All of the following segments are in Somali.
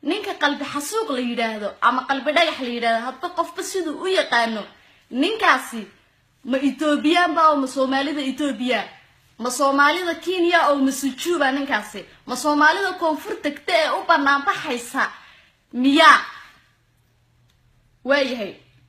ninka qalbi xasuuq la yidhaahdo ama qalbi dhagax la yidhaahdo hadba qofba siduu u yaqaano ninkaasi ma ethoobiyaanba oo ma soomaalida ethoobiya ma soomaalida kenya oo ma sujuuba ninkaasi ma soomaalida koonfur tagta ee u banaanbaxaysa miyaa waayahay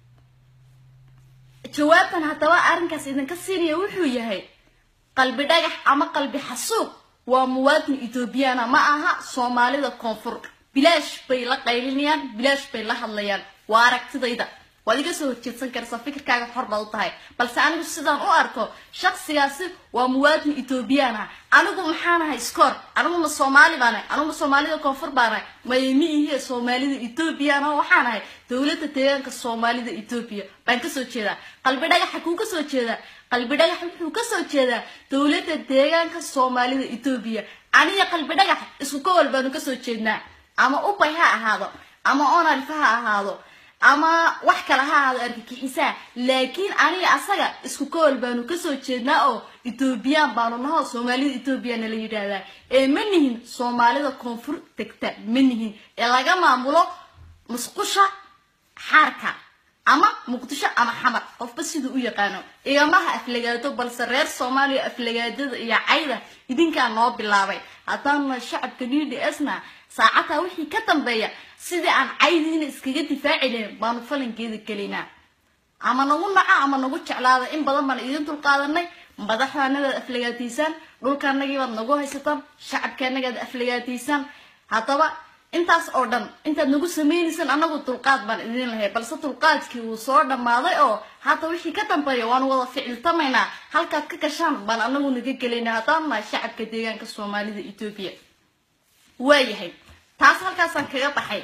jawaabtan haddaba arrinkaas idinka siinaya wuxuu yahay qalbi dhagax ama qalbi xasuuq waa muwaadin ethoobiyaana ma aha soomaalida koonfur bilaash bay la qaylinayaan bilaash bay la hadlayaan waa aragtidayda waad iga soo horjeedsan karaysaa fikirkaaga xor baad u tahay balse anigu sidaan u arko shaksigaasi waa muwaadin ethoobiyaana anigu maxaanahay scoor anigu ma soomaali baanahay anigu ma soomaalida koonfur baanahay maymi ihiye soomaalida ethoobiyaana waxaanahay dowladda deegaanka soomaalida ethoobiya baan kasoo jeedaa qalbi dhagaxa kuu kasoo jeedaa qalbi dhagax wuxuu kasoo jeedaa dowladda deegaanka soomaalida ethoobiya aniga qalbi dhagax isku gobol baanu kasoo jeednaa ama ubay ha ahaado ama onalfa ha ahaado ama wax kale ha ahaado argagixisaa laakiin aniga asaga isku gobol baanu kasoo jeednaa oo ethoobiyan baanu nahoo soomaalida ethoobiana la yidhaahdaa ee ma nihin soomaalida koonfur degta ma nihin ee laga maamulo musqusha xaarka ama muqdisho ama xamar qofba siduu u yaqaano igamaha aflagaado balse reer soomaaliya aflagaadada iyo cayda idinkaa noo bilaabay haddaanna shacabka d d s na saacataa wixii ka dambeeya sidii aan caydiina iskaga difaaci lahayn baanu falankeeda gelaynaa ama nagu naco ama nagu jeclaada in badan baan idin dulqaadanay madaxdaanadaad aflagaadaysaan dhulkaanagiibaad nagu haysataan shacabkaanagaad aflagaadaysaan haddaba intaas oo dhan intaad nagu sameynaysaan anagu dulqaad baan idin lahay balse dulqaadkii wuu soo dhammaaday oo hadda wixii ka dambeeya waanu wada ficiltamaynaa halkaad ka gashaan baan anagu naga gelaynaa haddaan nahay shacabka deegaanka soomaalida etoobiya waayahay taas halkaasaan kaga baxay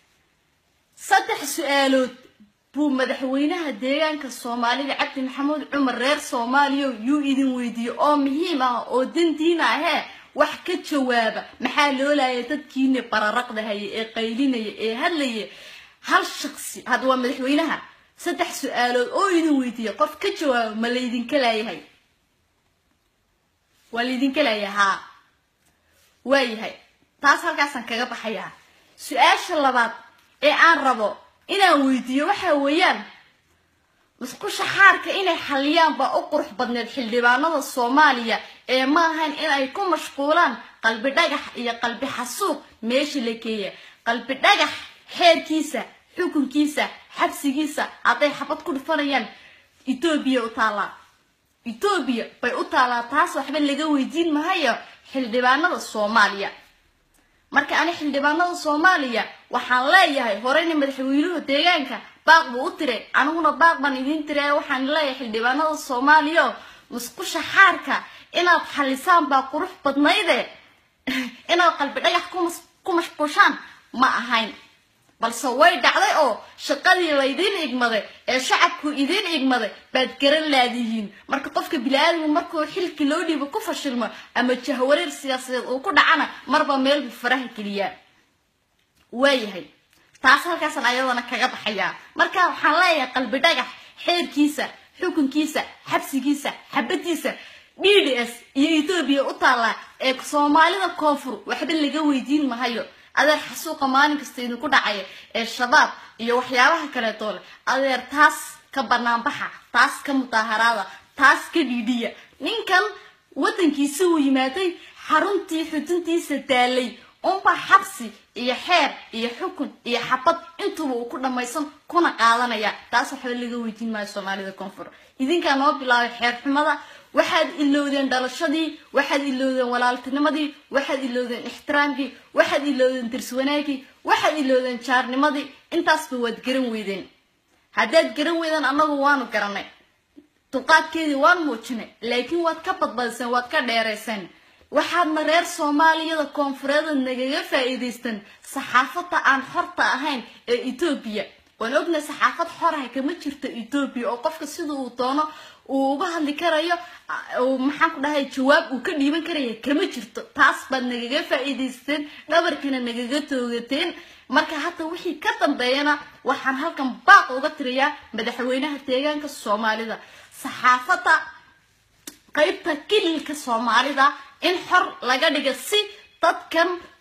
saddex su-aalood buu madaxweynaha deegaanka soomaalida cabdi maxamuud cumar reer soomaaliya yuu idin weydiiyey oo muhiim ah oo dandiina ahee wax ka jawaaba maxaa loo laaya dadkiina bararaqda haya ee qaylinaya ee hadlaya hal shaqsi hadda waa madaxweynaha saddex su-aalood oo idin weydiiya qof ka jawaaba ma laydinka laayahay waa laydinka laaya haa waayahay taas halkaasaan kaga baxayaa su-aasha labaad ee aan rabo inaan weydiiyo waxa weeyaan musqusha xaarka inay xaliyaan baa u qurux badneed xildhibaanada soomaaliya ee ma ahayn in ay ku mashquulaan qalbi dhagax iyo qalbi xasuuq meesha la geeya qalbi dhagax xeerkiisa xukunkiisa xabsigiisa hadday xabad ku dhufanayaan etoobiya u taallaa etoobiya bay u taallaa taas waxba laga weydiin mahayo xildhibaanada soomaaliya marka ani xildhibaanada soomaaliya waxaan leeyahay horeyna madaxweynuhu deegaanka baaq buu u tiray aniguna baaq baan idiin tiray waxaan leeyahay xildhibaanada soomaaliya musqusha xaarka inaad xalisaan baa qurux badnayde inaad qalbi dhagax ku mashquushaan ma ahayn balse way dhacday oo shaqadii laydiin igmaday ee shacabku idiin igmaday baad garan laadihiin marka qofka bili-aadamku markuu xilki loo dhiibo ku fashilmo ama jahwareer siyaasadeed uu ku dhacana marba meel buu faraha geliyaa waayahay taas halkaasaan ayadana kaga baxayaa marka waxaan leeyahay qalbi dhagax xeerkiisa xukunkiisa xabsigiisa xabadiisa d d s iyo etoobiya u taallaa ee soomaalida koonfur waxba laga weydiin mahayo adeer xasuuqa maalin kasta idinku dhacaya ee shabaab iyo waxyaabaha kaleetoo leh adeer taas ka banaanbaxa taas ka mudaaharaada taas ka dhiidhiya ninkan waddankiisi uu yimaaday xaruntii xuduntiisa daalay unba xabsi iyo xeer iyo xukun iyo xabad intuba uu ku dhammaysan kuna qaadanaya taas waxba laga weydiin maayo soomaalida koonfur idinkaa noo bilaabay xeer xumada waxaad ilowdeen dhalashadii waxaad ilowdeen walaaltinimadii waxaad ilowdeen ixtiraamkii waxaad ilowdeen darswanaagii waxaad ilowdeen jaarnimadii intaasba waad garan weydeen haddaad garan weydeen annagu waanu garanay dulqaadkeedii waan muujinay laakiin waad ka badbadiseen waad ka dheerayseen waxaadna reer soomaaliyada koonfureeda nagaga faa'iidaysteen saxaafadda aan xorta ahayn ee etoobiya waan ognahay saxaafad xoraha kama jirto etoobiya oo qofka sida uu doono uu uga hadli karayo maxaan ku dhahay jawaab uu ka dhiiban karaya kama jirto taas baad nagaga faa'iidaysteen dhabarkana nagaga toogateen marka hadda wixii ka dambeeyana waxaan halkan baaq uga tiriyaa madaxweynaha deegaanka soomaalida saxaafadda qaybta kililka soomaalida in xor laga dhiga si dadkan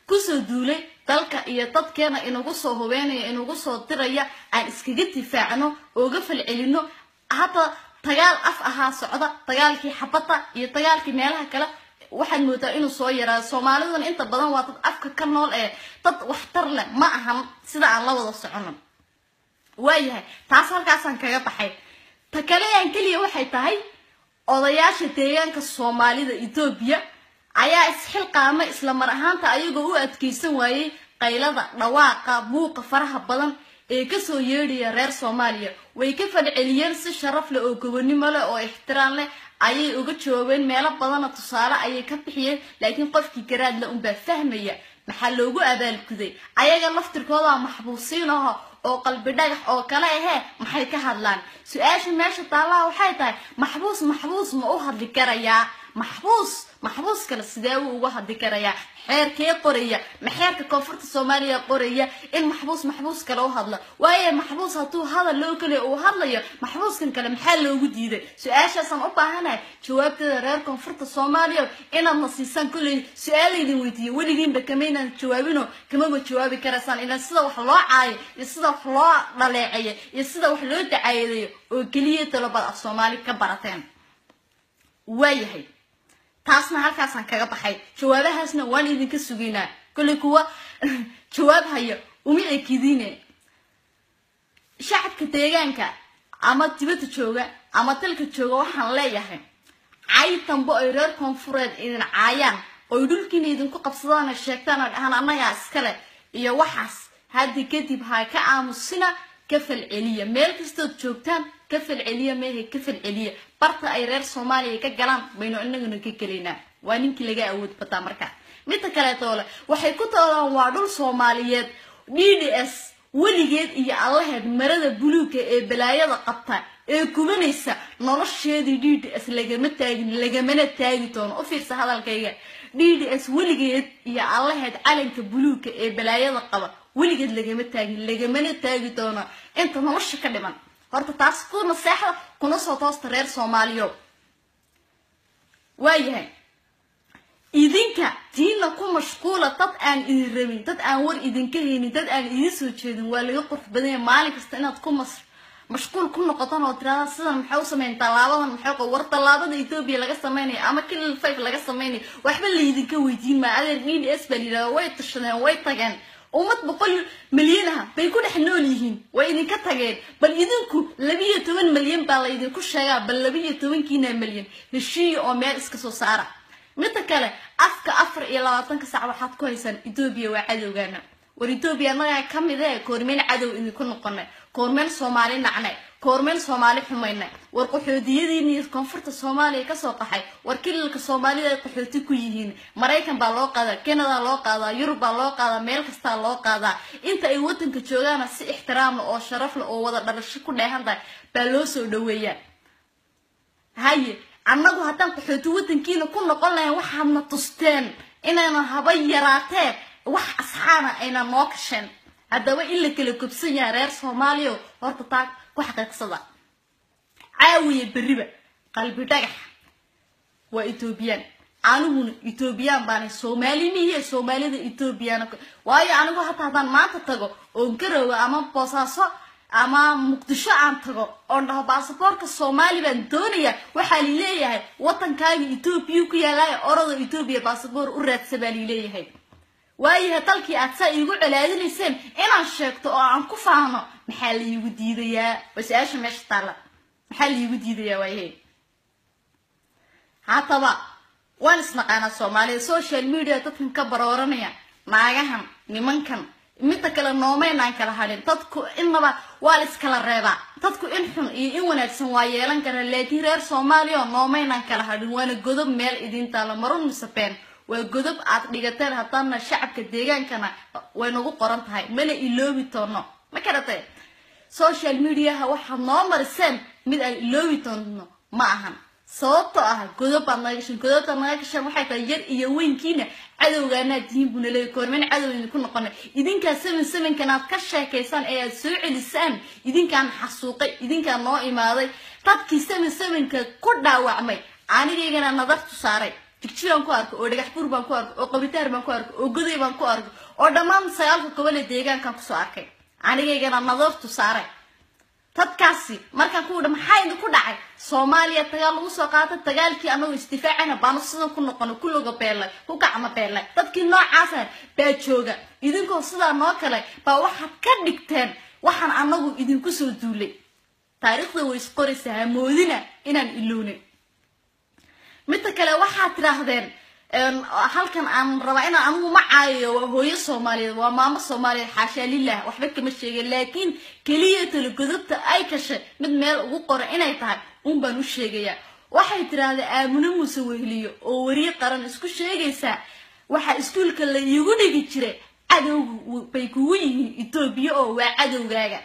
kusoo duulay dalka iyo dadkeena inagu soo hubeynaya inagu soo diraya aan iskaga difaacno ooga falcelino hadda dagaal af ahaa socda dagaalkii xabadda iyo dagaalkii meelaha kale waxaad moodaa inuu soo yaraado soomaaliduna inta badan waa dad afka ka nool ee dad waxtar leh ma ahan sida aan la wada socono waayahay taas halkaasaan kaga baxay ta kaleyan keliya waxay tahay odayaasha deegaanka soomaalida etoobiya ayaa isxilqaama isla mar ahaanta ayagoo u adkeysan waayey qaylada dhawaaqa buuqa faraha badan ee kasoo yeedhaya reer soomaaliya way ka falceliyeen si sharaf leh oo gobonimo leh oo ixtiraam leh ayay uga jawaabeen meelo badana tusaale ayay ka bixiyeen laakiin qofkii garaadle unbaa fahmaya maxaa loogu abaalguday ayaga laftirkooda maxbuusiin aho oo qalbi dhagax oo kale ahee maxay ka hadlaan su-aasha meesha taallaha waxay tahay maxbuus maxbuus ma u hadli karayaa maxbuus maxbuus kale sidee uu uga hadli karayaa xeerkee qoraya ma xeerka koonfurta soomaaliya qoraya in maxbuus maxbuus kale u hadlo waayo maxbuus hadduu hadal loo keliya uu hadlayo maxbuuskan kale maxaa loogu diiday su-aashaasaan u baahanahay jawaabteeda reer koonfurta soomaaliya inaadna siisaan kolley su-aalaydin weydiiye weligiinba kamaynaan jawaabino kamaba jawaabi karaysaan ilaa sida wax loo caayo iyo sida wax loo dhaleeceeyo iyo sida wax loo dacaayadeeyo oo keliya dalobad af soomaali ka barateen waayahay taasna halkaasaan kaga baxay jawaabahaasna waan idinka sugaynaa kolley kuwa jawaab haya uma ekidine shacabka deegaanka ama dibadda jooga ama dalka jooga waxaan leeyahay cay dambe oy reer koonfureed idin caayaan oy dhulkiina idinku qabsadaan sheegtaan oo dhahaan annagaa iskale iyo waxaas haddi kadib ha ka aamusina ka falceliya meel kastood joogtaan ka falceliya meehe ka falceliya barta ay reer soomaaliya ka galaan baynu inaguna ka gelaynaa waa ninkii laga awood bataa markaa midda kaleetoole waxay ku toolaan waa dhul soomaaliyeed d d s weligeed iyo allaheed marada buluuga ee balaayada qabta ee gubanaysa nolosheedii d d s lagama taagin lagamana taagi doono u fiirsa hadalkayga d d s weligeed iyo allaheed calanka buluuga ee balaayada qaba weligeed lagama taagin lagamana taagi doono inta nolosha ka dhiman horta taas ku naseexda kuna soo toosta reer soomaaliyo waayahay idinka tiina ku mashquula dad aan idin rabin dad aan war idinka haynin dad aan idin soo jeedin waa laga qurux badanya maalin kasta inaad ku mas mashquul ku noqotaan oo tirahda sidan maxay u sameyn tallaabadan maxay war tallaabada etoobiya laga sameynaya ama kilil five laga sameynaya waxba laydinka weydiin maa adeer d d s baa layidhahda way tashadeen way tageen ummad boqol milyan ah bay ku dhex nool yihiin way idinka tageen bal idinku labiyo toban milyan baa laydinku sheegaa bal labiyo tobankiina milyan heshiiya oo meel iska soo saara midda kale afka afar iyo labaatanka sac waxaad ku haysaan etoobiya waa cadowgaana war etoobiya annagaa ka mid ee koormeen cadow idinku noqonay koormeen soomaali nacnay koormeen soomaali xumaynay war qaxoodiyadiini koonfurta soomaaliya kasoo qaxay war kililka soomaalida ay qaxooti ku yihiin maraykan baa loo qaadaa canada loo qaadaa yurub baa loo qaadaa meel kastaa loo qaadaa inta ay wadanka joogaana si ixtiraamla oo sharafla oo wada dhalasho ku dheehan tahay baa loo soo dhaweeyaa haye annagu haddaan qaxooti wadankiina ku noqon lahayn waxaadna tusteen inaynan haba yaraatee wax asxaana aynan noo kasheen haddaba in la kala kobsan yahay reer soomaaliya horta taa ku xaqiiqsada caawiya berriba qalbi dhagax waa etoobiyaan aniguna etoobiyaan baanay soomaali mihiye soomaalida etoobiyaan waayo anigu hataa haddaan maanta tago oon garowa ama boosaaso ama muqdisho aan tago oon dhaho baasaboorka soomaali baan doonaya waxaa lileeyahay wadankaaga etoobiya ku yaalaaya orada etoobiya baasaboor u raadsa baa lileeyahay waayahay dalkii aad saa iigu colaadinayseen inaan sheegto oo aan ku faano maxaa laiigu diidayaa waa su-aasha meesha taalla maxaa laiigu diidayaa waayahay haddaba waan isnaqaanaa soomaalida social media dadkan ka barooranaya naagahan nimankan midda kale noomaynaan kala hadhin dadku innaba waa la iskala reebaa dadku in xun iyo in wanaagsan waa yeelan karaa laakiin reer soomaaliya noomaynaan kala hadhin waana godob meel idin taalo marun misabeen waa godob aad dhigateen haddaana shacabka deegaankana way nagu qoran tahay mana iloobi doono ma karatay social mediaha waxaad noo mariseen mid aan iloobi doono ma ahan sababtoo ah godob baad naga gashan godobtaad naga gashaan waxay tahay yar iyo weynkiina cadowgaanaad tihiin buna leeya koormeen cadow idinku noqonay idinkaa seven sevenkan aad ka sheekaysaan ee aad soo celisaan idinkaan xasuuqay idinkaan noo imaaday dadkii seven sevenka ku dhaawacmay anigaygana nadartu saaray jigjigaan ku arko oo dhagax buur baan ku arko oo qabitaar baan ku arko oo goday baan ku arko oo dhammaan sagaalka gobol ee deegaankan kusoo arkay anigaygana nadoortu saaray dadkaasi markaan ku dha maxaa idinku dhacay soomaaliya dagaal lagu soo qaatay dagaalkii anagoo isdifaacana baanu sidan ku noqono kuloga beelay ku gacmo beelay dadkii noocaasa baa jooga idinkoo sidaa noo kale baa waxaad ka dhigteen waxaan anagu idinku soo duulay taariikhda way isqoraysaa hamoodina inaan ilownin midda kale waxaad tidhaahdeen halkan aan rabaa inaan anigu ma caayayo waa hooyo soomaaliyeed waa maamo soomaaliyeed xaashaa lilah waxba kama sheegin laakiin keliya talagodobta ay kashay mid meel ugu qoran inay tahay un baan u sheegayaa waxay tidhaahdeen aamino muuse wehliyo oo weriye qaran isku sheegaysaa waxaa iskuulka la iigu dhigi jiray cadowga bay kugu yihiin etoobiya oo waa cadowgaaga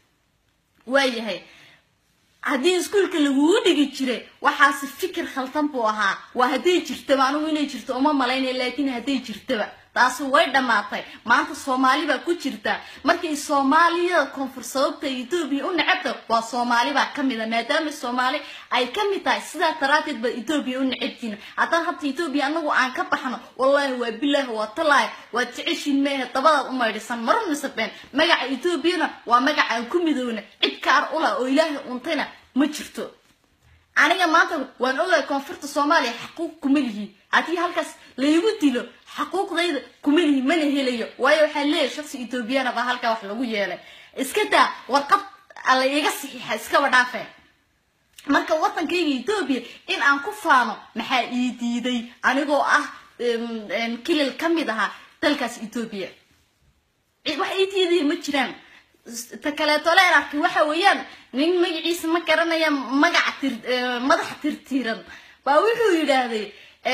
waayahay haddii iskuulka lagugu dhigi jiray waxaase fikir khaldan buu ahaa waa hadday jirtaba anigu inay jirto uma malaynaya laakiin hadday jirtaba taasi way dhammaatay maanta soomaali baa ku jirta markay soomaaliyada koonfur sababta etoobiya u necabta waa soomaali baa ka mid a maadaama soomaali ay ka mid tahay sidaa daraateed baad etoobiya u necabtiin haddaan hadda etoobiya anagu aan ka baxno wallaahi waa bilaahi waa talaahi waad jeceshiin meehe dabadaad u maydhisan mara misabeen magaca etoobiyana waa magaca aan ku midoona cid kaar ula oo ilaahay untayna ma jirto aniga maanta waan ogahay koonfurta soomaaliya xaquuq kuma lihi haddii halkaas laygu dilo xaquuqdayda kuma lihi mana helayo waayo waxaa leeyahay shaksi etoobiyana baa halkaa wax lagu yeelay iska daa warqad la iga saxiixa iskaba dhaafe marka waddankayga etoobiya in aan ku faano maxaa ii diiday anigoo ah kilil ka mid ahaa dalkaas etoobiya wax ii diidaya ma jiraan ta kaleeto leen arkay waxa weeyaan nin magaciisa ma garanaya magaca tir madax tirtiran baa wuxuu yidhaahday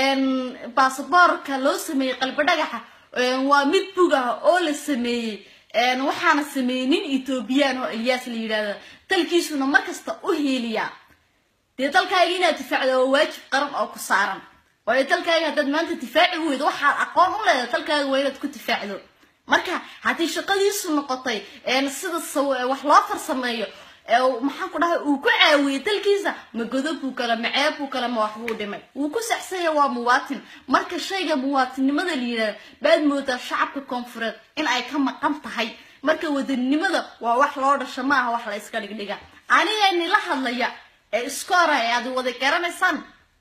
basaboorka loo sameeyey qalbi dhagaxa waa mid bug ah oo la sameeyey waxaana sameeyey nin etoobiyaan oo elyaas la yidhahda dalkiisuna markasta u hiiliyaa dee dalkaaga inaad difaacdo waa waajib qaran oo ku saaran waayo dalkaaga haddaad maanta difaaci weydo waxaad aqoon u leedahay dalkaaga waa inaad ku difaacdo marka haddii shaqadiisu noqotay sida wax loo farsameeyo maxaan ku dhahay uu ku caawiyey dalkiisa ma godob buu kale ma ceeb buu kale ma waxbuu dhimay wuu ku saxsanya waa muwaatin marka shayga muwaatinimada la yidhahda baad moodaa shacabka koonfureed in ay ka maqan tahay marka wadaninimada waa wax loo dhasho maaha wax la iska dhigdhiga aniga nila hadlaya ee iskoora ee aad wada garanaysaan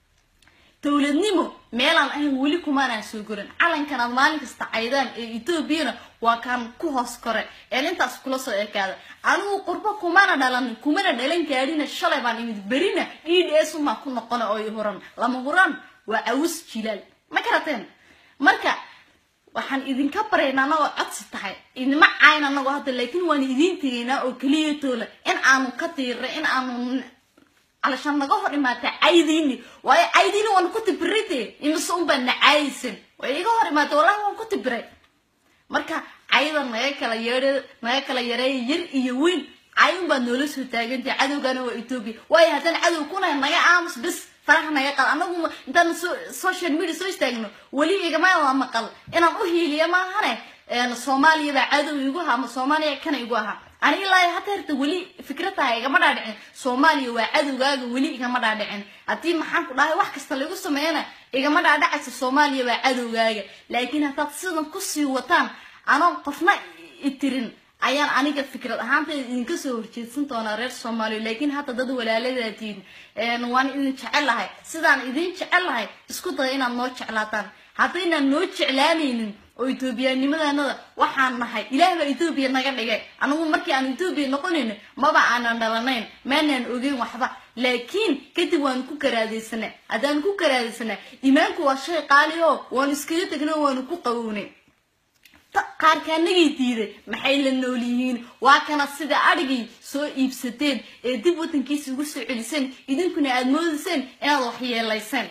dowladnimo meelaan ahayn weli kumaanaan soo gorin calankan aad maalin kasta caydaan ee etoobiyana waa kaan ku hoos kore een intaas kula soo ekaada anigu qurbo kumana dhalanin kumana dhalan gaadhina shalay baan imid berina d d s umaa ku noqona oo i huran lama huran waa awus jilaal ma karateen marka waxaan idinka baraynaa anagoo codsi tahay idima cayn anagoo hadda laakiin waan idiin tegaynaa oo keliya toola in aanu ka tiirnay in aanu علشان naga hor imaatay caydiini waayo caydiini waan ku tibirite imise un baa nacaayaysan way iga hor imaatay wallahi waan ku tibiray marka cayda naga kala yeedhe naga kala yareeya yar iyo weyn cay un baad noola soo taagantay cadowgana waa etoobiya waayo haddaan cadow kunahay naga aamus bis faraha naga qal anagu intaan social media soo istaagno weli igama maqal inaan u hiiliya maahane soomaaliya baa cadow igu ahaa ama soomaaliya kana igu ahaa ani ilaa hata herta weli fikrataha igama dhaadhicin soomaaliya waa cadowgaaga weli igama dhaadhicin haddii maxaan ku dhahay wax kasta lagu sameeyana igama dhaadhacaysa soomaaliya waa cadowgaaga laakiin haddaad sidan kusii wataan anoon qofna itirin ayaan aniga fikrad ahaanteeda idinka soo horjeedsan doonaa reer soomaaliya laakiin hadda dad walaaladaadiin waan idin jecelahay sidaan idin jecelahay isku daya inaad noo jeclaataan haddaynaan noo jeclaanaynin oo etoobiyaanimadanada waxaan nahay ilaah baa etoobiya naga dhigay anigu markii aan etoobiya noqonayno maba aanan dhalanayn maanaan ogeyn waxba laakiin kadib waanu ku karaadaysanaa haddaan ku karaadaysanaa iimaanku waa shay qaali oo waanu iskaga tegna waanu ku qabownay qaarkaanagay diiday maxay la nool yihiin waa kana sida adhigay soo iibsateen ee dib wadankiisa ugu soo celiseen idinkuna aad moodayseen inaad wax yeelayseen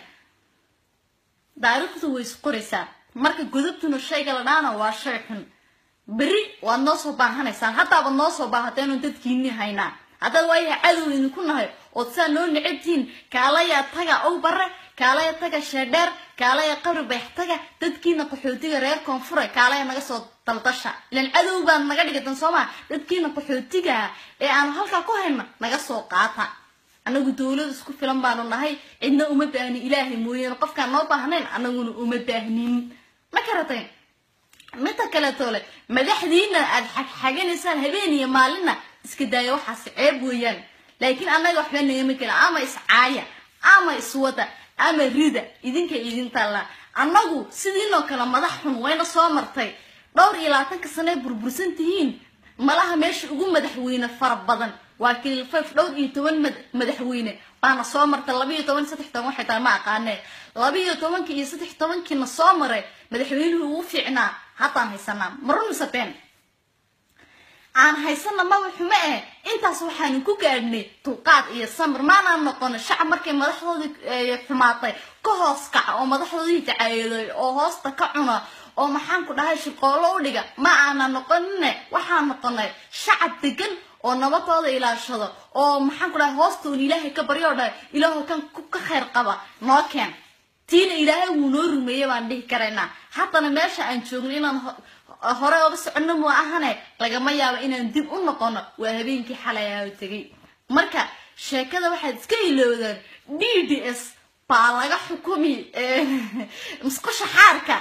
taariikhdu way isqoraysaa marka godobtuna shayga la dhaana waa shay xun berri waad noo soo baahanaysaan haddaabad noo soo baahateenu dadkiini haynaa haddaad waayaha cadow idinku nahay ood saa noo necabtihiin kaalaya taga ow bare kaalaya taga sheedheer kaalaya qabri bayx taga dadkiina qaxootiga reer koonfure kaalaya naga soo daldasha ilan cadow baad naga dhigatan soo maa dadkiina qaxootiga ee aanu halkaa ku hayna naga soo qaata annagu dowlad isku filan baanu nahay cidna uma baahnin ilaahay mooyaane qofkaan noo baahnayn annaguna uma baahnin ma karatay midta kaleetoo le madaxdiina aad xagxaganaysaan habeen iyo maalinna iska daaya waxaas ceeb weeyaan laakiin annaga waxba nagama kela ama iscaaya ama iswada ama rida idinka idin taallaa annagu sidiinoo kale madax xun wayna soo martay dhowr iyo labaatanka sano ay burbursan tihiin malaha meesha ugu madaxweyne fara badan waa kilifayf dhowr iyo toban madaxweyne baana soo martay labaiyo toban saddex toban waxay tahay ma aqaanee labaiyo tobankii iyo saddex tobankiina soo maray madaxweynuhu ugu fiicnaa haddaan haysanaa marun mise been aan haysana maba xumo eh intaas waxaanu ku gaadhnay dulqaad iyo samir maanaan noqono shacab markay madaxdoodii xumaatay ka hoos kaca oo madaxdoodii jacaayaday oo hoosta ka cuna oo maxaan ku dhahay shirqoolo u dhiga ma aanan noqonine waxaan noqonay shacab degan oo nabadooda ilaashado oo maxaan ku dhahay hoostoon ilaahay ka baryo dhahay ilaahu kan ka khayr qaba noo keen tiina ilaahay wuu noo rumeeyey baan dhihi karaynaa haddana meesha aan joogno inaan hore oga soconno mu ahane lagama yaabo inaan dib u noqono waa habeenkii xalay aa tegay marka sheekada waxaad iska iloodaan d d s baa laga xukumi musqusha xaarka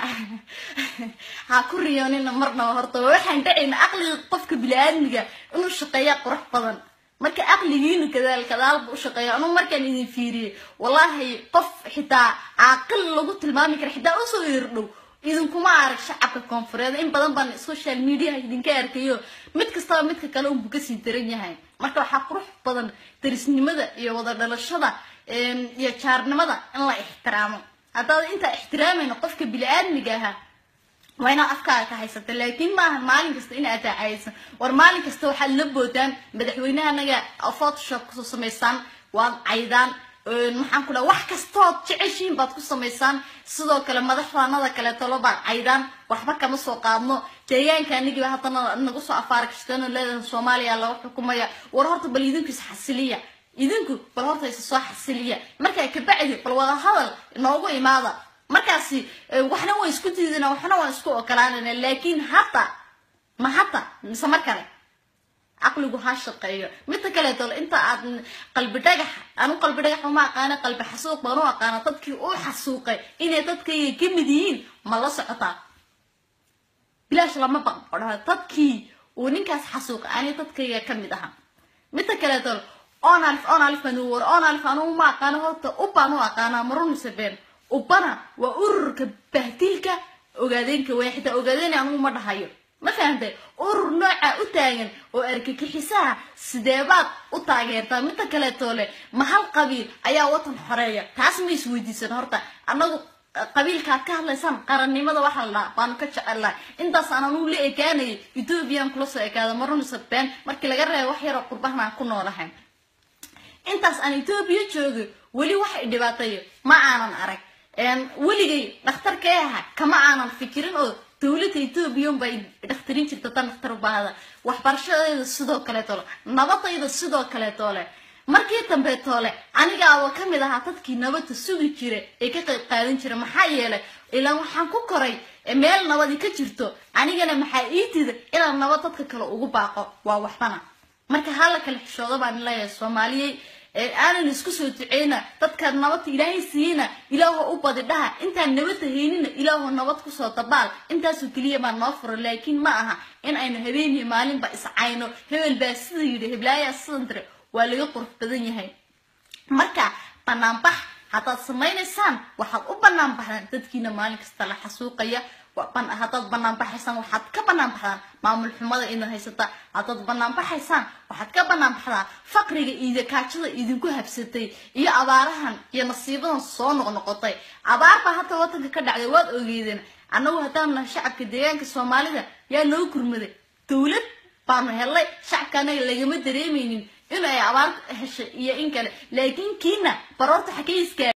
ha ku riyoonina marnaba horta waxaan dhacayna aqliga qofka bili-aadmiga inuu shaqeeya qurux badan marka aqligiinu kadaal kadaalba u shaqeeya anuu markaan idin fiiriyey wallaahi qof xitaa caaqil lagu tilmaami kara xitaa usoo irdhow idinkuma arag shacabka koonfureed in badan baan social mediaha idinka arkayo mid kastaba midka kale unbu kasii daran yahay marka waxaa qurux badan darisnimada iyo wada dhalashada iyo jaarnimada in la ixtiraamo haddaad intaa ixtiraamayno qofka bili-aadmiga ahaa waa inaad afkaaga ka haysata laakiin maaha maalin kasta in aad taacaysan war maalin kasta waxaad la boodaan madaxweynaha anaga photoshop kusoo samaysaan waad caydaan maxaan ku dhaha wax kastood jeceshiin baad ku samaysaan sidoo kale madaxdaanada kaleetolo baad caydaan waxba kama soo qaadno deegaanka anigiiba haddana nagu soo afaara kashteen leedahay soomaaliya laga xukumaya war horta bal idinku is xasiliya idinku bal horta isa soo xasiliya markaa kabacdi bal wada hadal noogu imaada markaasi waxna waan isku diidana waxna waan isku ogolaanana laakiin hadda ma hadda mise mar kale caqligu ha shaqeeyo midta kaleeto inta aad qalbi dhagax anu qalbi dhagax uma aqaana qalbi xasuuq baan u aqaana dadkii u xasuuqay inay dadkayga ka mid yihiin ma la socotaa bilaash lama baqo odhaa dadkii uu ninkaas xasuuqay ani dadkayga ka mid aha midta kaleeto onalif onalif baan u war onalif anu uma aqaano horta ubaan u aqaanaa marun mise been ubana waa ururka bahtilka ogaadeenka way xitaa ogaadeen anugu ma dhahayo ma fahantay urur nooca u taagan oo argagixisaha sideebaad u taageertaa midda kaleetoo leh ma hal qabiil ayaa watan xoreeya taas ma isweydiisan horta annagu qabiilkaad ka hadlaysaan qarannimada waxaa la dhaha baanu ka jecelnahay intaas aan anugu la ekaanayay ethoobiyan kula soo ekaada marunisa been markii laga reebo wax yaroo qurbahan aan ku noolahay intaas aan etoobiya joogay weli waxay dhibaatayo ma aanan arag weligay dhakhtarkee aha kama aanan fikirin oo dowladda etoobiya unbay dhakhtarin jirta tan dhakhtar u baahda waxbarashadeeda sidoo kaleetoo le nabadayda sidoo kaleetoo leh markii dambeetoole anigaaba ka mid ahaa dadkii nabadda sugi jira ee ka qayb qaadan jira maxaa yeelay ilaa waxaan ku koray meel nabadi ka jirto anigana maxaa ii tida inaan nabad dadka kale ugu baaqo waa waxbana marka hala kale xishoodo baan leeyahay soomaaliyey aanan isku soo duceyna dadkaad nabadta ilaahay siiyeyna ilaaho u badi dhaha intaan nabadda haynina ilaaho nabad kusoo dabaal intaasoo keliya baa noo fura laakiin ma aha in aynu habeeniyo maalinba iscayno hebel baa sida yidhi heblaayaa sidan tire waa laga qurux badan yahay marka banaanbax haddaad samaynaysaan waxaad u banaan baxdaan dadkiina maalin kasta la xasuuqaya haddaad banaan baxaysaan waxaad ka banaan baxdaan maamul xumada idin haysata haddaad banaan baxaysaan waxaad ka banaan baxdaa faqriga iyo kaajada idinku habsatay iyo abaarahan iyo nasiibadan soo noqnoqotay abaar baa hadda wadanka ka dhacday waad ogeydeen annagu haddaan nahay shacabka deegaanka soomaalida yaa noo gurmaday dowlad baanu helay shacabka anaga lagama dareemaynin in ay abaar heshay iyo in kale laakiin kiina baroorta xakay iskaa